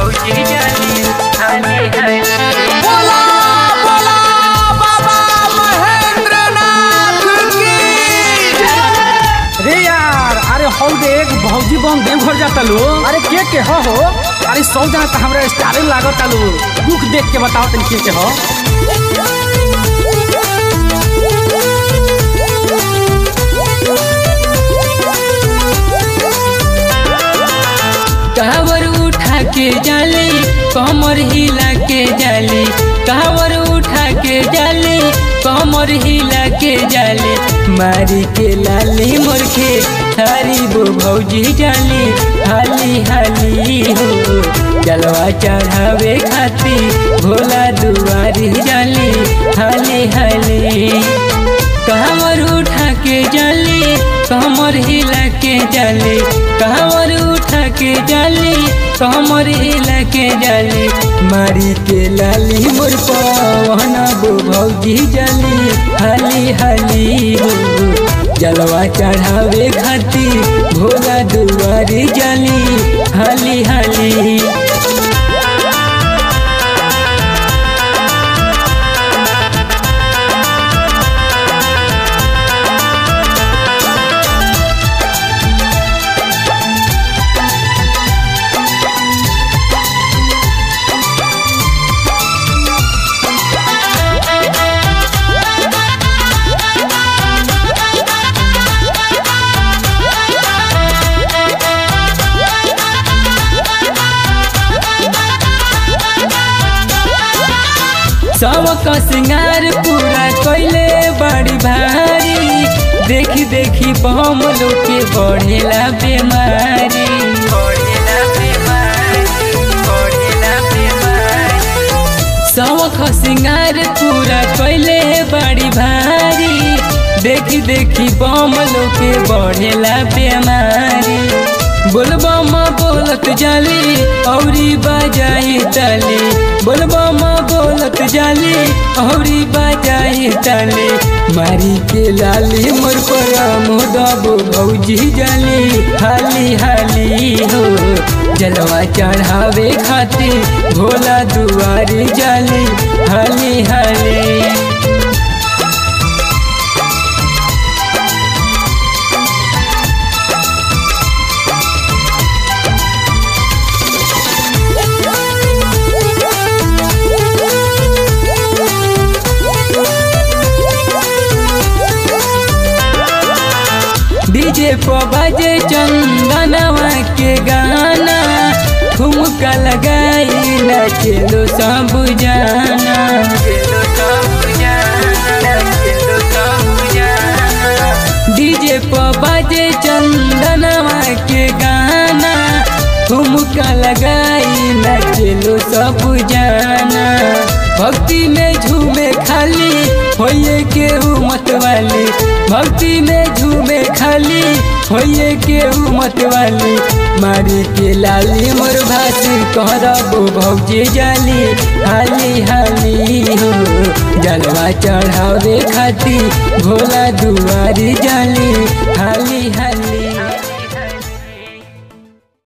भौजी जाली हाली हाली बोला बोला बाबा महेंद्रनाथ की रे यार अरे हौ देख भौजी बम देवघर जाता लो अरे के के हो हो अरे सौ जना तो हमरा स्टारे लागत लो दुख देख के बताओ तनी के के हो कावर उठा के जाले कमर हिला के जाले कावर उठा के जाले कमर हिला के जाले मारी के लाली मुर्खे थारी वो भौजी जाली हाली हाली हो जलवा चढ़ावे खाती भोला दुआरी जाली हाली हाली कावर उठा के जाली कमर हिला के जाली कावर उठा के जाली कमर हिला के जाली मारी के लाली मोर पवन बो भौजी जाली हाली हाली हो जलवा चढ़ावे खाती भोला दुआरी जाली हाली हाली सबका सिंगार पूरा कैले बड़ी भारी देखी देखी बम लोग के बढ़ेला बीमारी बढ़ेला बीमारी बढ़ेला बीमारी सबका सिंगार पूरा कैले बड़ी भारी देखी देखी बम लोग के बढ़ेला बीमारी बोलबम बोलत जाली औरी बाजाई ताली बोलबम बोलत जाली औरी बाजाई ताली मारी के लाली मोर पर मोदबो भौजी जाली हाली हाली हो जलवा चढ़ावे खातिर भोला दुआरी जाली हाली हाली डीजे पर बजे चंदनवा के गाना ठुमका लगाई नचलो सब जाना डीजे पर बजे चंदनवा के गाना ठुमका लगाई नचलो सब जाना भक्ति में झूमे खाली होइए केहू मत वाली भक्ति में झूमे खाली होइए केहू मत वाली मारी के लाली मोर भात करबो भौजी जाली हाली हाली हो जलवा चढ़ावे खाती भोला दुआरी जाली हाली हाली